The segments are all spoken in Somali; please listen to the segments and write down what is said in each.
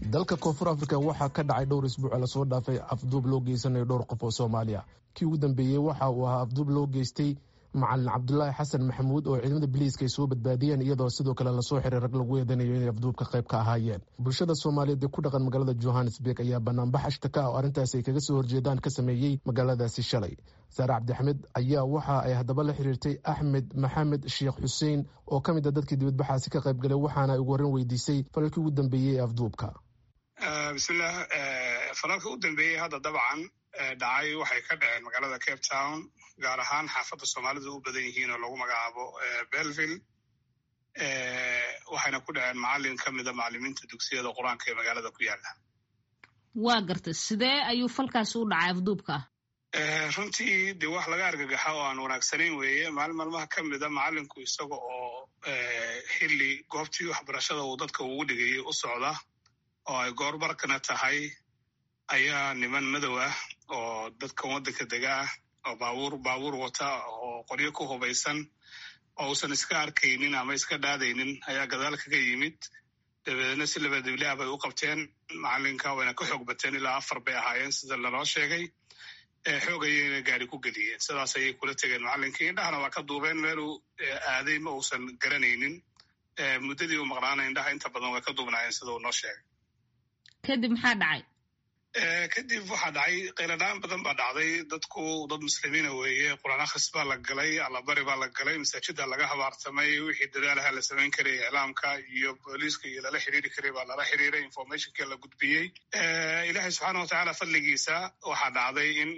dalka koonfur afrika waxaa ka dhacay dhowr isbuuc lasoo dhaafay afduub loo geysanayo dhowr qof oo soomaaliya kii ugu dambeeyey waxa uu ahaa afduub loo geystay macalin cabdulaahi xasan maxamuud oo ciidamada biliiska ay soo badbaadiyeen iyadoo sidoo kale lasoo xiray rag lagu eedanayo inay afduubka qayb ka ahaayeen bulshada soomaaliyeed ee ku dhaqan magaalada johannesburg ayaa banaanbax ashtaka ah oo arrintaasi ay kaga soo horjeedaan ka sameeyey magaaladaasi shalay saare cabdixamed ayaa waxa ay haddaba la xiriirtay axmed maxamed sheekh xuseen oo ka mid a dadkii dibadbaxaasi ka qayb galay waxaana ay ugu horreyn weydiisay falalkii ugu dambeeyey ee afduubka bismillaah falalka u dambeeyey hadda dabcan dhacay waxay ka dhaceen magaalada cape town gaar ahaan xaafadda soomaalidu u badan yihiin oo lagu magacaabo belville waxayna ku dhaceen macalin ka mida macalimiinta dugsiyada qur-aanka ee magaalada ku yaala waa gartay sidee ayuu falkaasi u dhacay afduubka ah runtii dee wax laga argagaxa oo aan wanaagsanayn weeye maalin maalmaha ka mida macalinku isaga oo xilli goobtii waxbarashada uu dadka ugu dhigayay u socda oo ay goorbarkana tahay ayaa niman madow ah oo dadkan waddanka dega ah oo baabuur baabuur wata oo qoryo ku hubaysan oo uusan iska arkaynin ama iska dhaadaynin ayaa gadaal kaga yimid dabeedna si labadiblaa bay u qabteen macalinka wayna ka xoog bateen ilaa afar bay ahaayeen sida laloo sheegay xoog ayayna gaari ku geliyeen sidaas ayay kula tegeen macalinkii indhahana waa ka duubeen meeluu aaday ma uusan garanaynin muddadii uu maqnaana indhaha inta badan way ka duubnaayeen sida uu noo sheegay kadib maxaa dhacay kadib waxaa dhacay qayladhaan badan baa dhacday dadku dad muslimiina weeye quraan akhris baa la galay allabari baa la galay masaajida laga habaartamay wixii dadaalaha la samayn karay iclaamka iyo booliiska iyo lala xiriiri karay baa lala xiriiray informationka la gudbiyey ilaahay subxaana watacaala fadligiisa waxaa dhacday in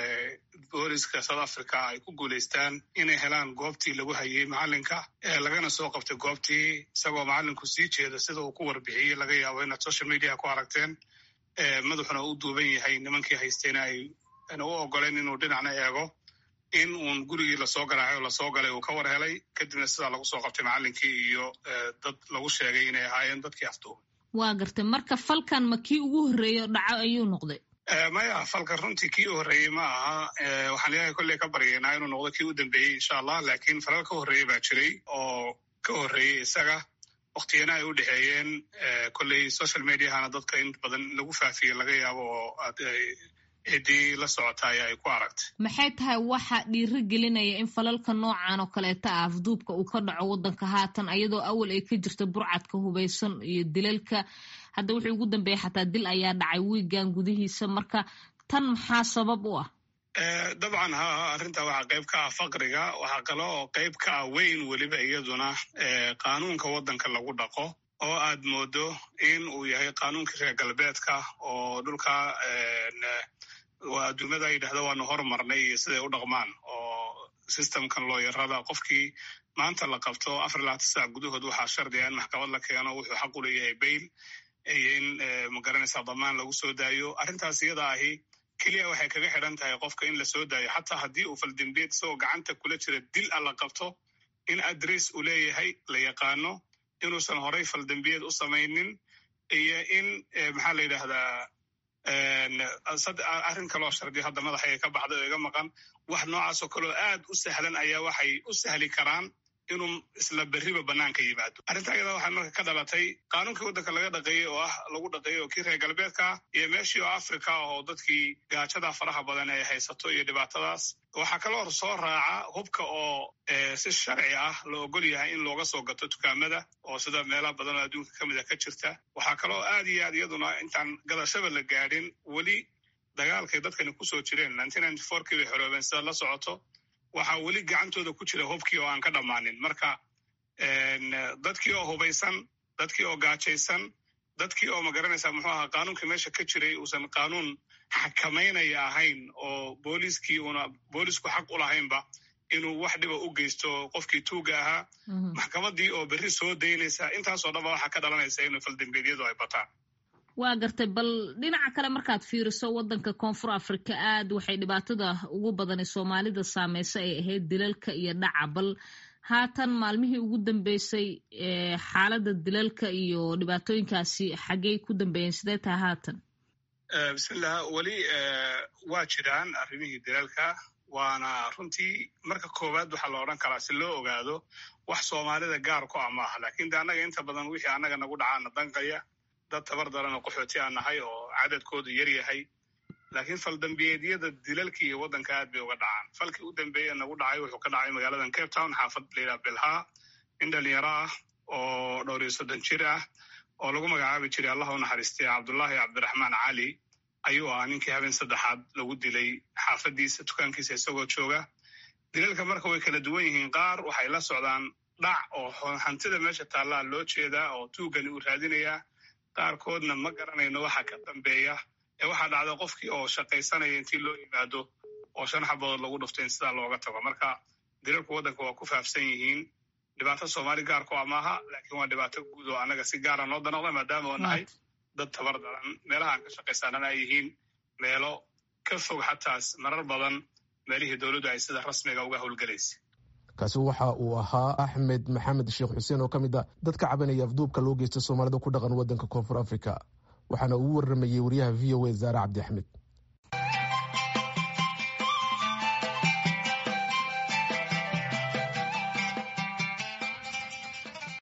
booliska south africa ay ku guulaystaan inay helaan goobtii lagu hayay macalinka lagana soo qabtay goobtii isagoo macalinku sii jeeda sida uu ku warbixiyey laga yaabo inaad social media ku aragteen madaxuna u duuban yahay nimankii haystayna ayna u ogoleen inuu dhinacna eego in uun gurigii lasoo garaacay oo lasoo galay uu ka war helay kadibna sidaa lagu soo qabtay macalinkii iyo dad lagu sheegay inay ahaayeen dadkii afduubay waa gartay marka falkan ma kii ugu horreeyo dhaco ayuu noqday maya falka runtii kii u horreeyey ma aha waxaan ilaahay kolley ka baryaynaa inuu noqdo kii u dambeeyey insha allah laakiin falal ka horreeyey baa jiray oo ka horreeyey isaga waktiyana ay u dhexeeyeen kolley social mediahana dadka in badan lagu faafiye laga yaabo oo ciddii la socotay ay ku aragtay maxay tahay waxa dhiiro gelinaya in falalka noocan oo kaleeta ah afduubka uu ka dhaco waddanka haatan ayadoo awal ay ka jirta burcadka hubaysan iyo dilalka hadda wuxuu ugu dambeeyey xataa dil ayaa dhacay wiigan gudihiisa marka tan maxaa sabab u ah dabcan ha arrinta waxaa qayb ka ah faqriga waxaa kaloo qayb ka ah weyn weliba iyaduna qaanuunka waddanka lagu dhaqo oo aad moodo in uu yahay qaanuunkii reer galbeedka oo dhulka adduunyada ay yidhahdo waanu hormarnay iyo siday u dhaqmaan oo systemkan looyarada qofkii maanta la qabto afar labaatan saac gudahood waxaa shardiga in maxkamad la keeno wuxuu xaq u leeyahay bail iyo in magaranaysaa damaan lagu soo daayo arrintaas iyada ahi keliya waxay kaga xidhan tahay qofka in la soo daayo xataa haddii uu faldembiyeed isagoo gacanta kula jira dil a la qabto in adress uu leeyahay la yaqaano inuusan horay faldembiyeed u samaynin iyo in maxaa la yidhaahdaa arrin kaloo shardi hadda madaxay ka baxday oo iga maqan wax noocaasoo kaleo aad u sahlan ayaa waxay u sahli karaan inuu isla berriba banaanka yimaado arrinta ayada waxay marka ka dhalatay qaanuunkii waddanka laga dhaqeeyey oo ah lagu dhaqeeyey oo kii reer galbeedka iyo meeshii oo africa oo dadkii gaajada faraha badan ay haysato iyo dhibaatadaas waxaa kaloo soo raaca hubka oo si sharci ah la ogol yahay in looga soo gato dukaamada oo sida meelaha badan oo adduunka ka mida ka jirta waxaa kaloo aad iyo aad iyaduna intaan gadashaba la gaadhin weli dagaalkay dadkani kusoo jireen kii bay xoroobeen sida la socoto waxaa weli gacantooda ku jira hubkii oo aan ka dhammaanin marka dadkii oo hubaysan dadkii oo gaajaysan dadkii oo magaranaysaa muxuu ahaa qaanuunkii meesha ka jiray uusan qaanuun xakamaynaya ahayn oo booliiskii una boolisku xaq u lahaynba inuu wax dhiba u geysto qofkii tuuga ahaa maxkamadii oo berri soo daynaysa intaasoo dhanba waxaa ka dhalanaysa inuu faldembeedyadu ay bataan waa gartay bal dhinaca kale markaad fiiriso waddanka koonfur afrika aad waxay dhibaatada ugu badani soomaalida saameysa ay ahayd dilalka iyo dhaca bal haatan maalmihii ugu dambeysay xaaladda dilalka iyo dhibaatooyinkaasi xaggey ku dambeeyeen sidee tahay haatan bismillah weli waa jiraan arrimihii dilalka waana runtii marka koowaad waxaa la odhan karaa si loo ogaado wax soomaalida gaar ku ah maaha lakin de annaga inta badan wixii annaga nagu dhacaana danqaya dad tabar daran oo qaxooti aan nahay oo cadadkoodu yar yahay laakiin faldambiyeedyada dilalka iyo waddanka aad bay uga dhacaan falkii u dambeeye nagu dhacay wuxuu ka dhacay magaaladan cape town xaafad layidhaha belha nin dhalinyaro ah oo dhowr iyo soddon jir ah oo lagu magacaabi jiray allah u naxariistay cabdullaahi cabdiraxmaan cali ayuu ahaa ninkii habeen saddexaad lagu dilay xaafadiisa dukaankiisa isagoo jooga dilalka marka way kala duwan yihiin qaar waxay la socdaan dhac oo hantida meesha taallaa loo jeedaa oo tuugani uu raadinayaa qaarkoodna ma garanayno waxa ka dambeeya ee waxaa dhacda qofkii oo shaqaysanaya intii loo yimaado oo shan xabadood lagu dhufto in sidaa looga tago marka dilalku waddanka waa ku faafsan yihiin dhibaato soomaali gaarku a maaha laakiin waa dhibaato guud oo annaga si gaara noo danaqda maadaama oo nahay dad tabar daran meelaha aan ka shaqaysaanana ay yihiin meelo ka fog xataas marar badan meelihii dowladdu ay sida rasmiga uga howlgelaysa kaasi waxa uu ahaa axmed maxamed sheekh xuseen oo ka mid a dadka cabanaya afduubka loo geysta soomaalida ku dhaqan waddanka koonfur africa waxaana uu warramayey wariyaha v o a zaare cabdi axmed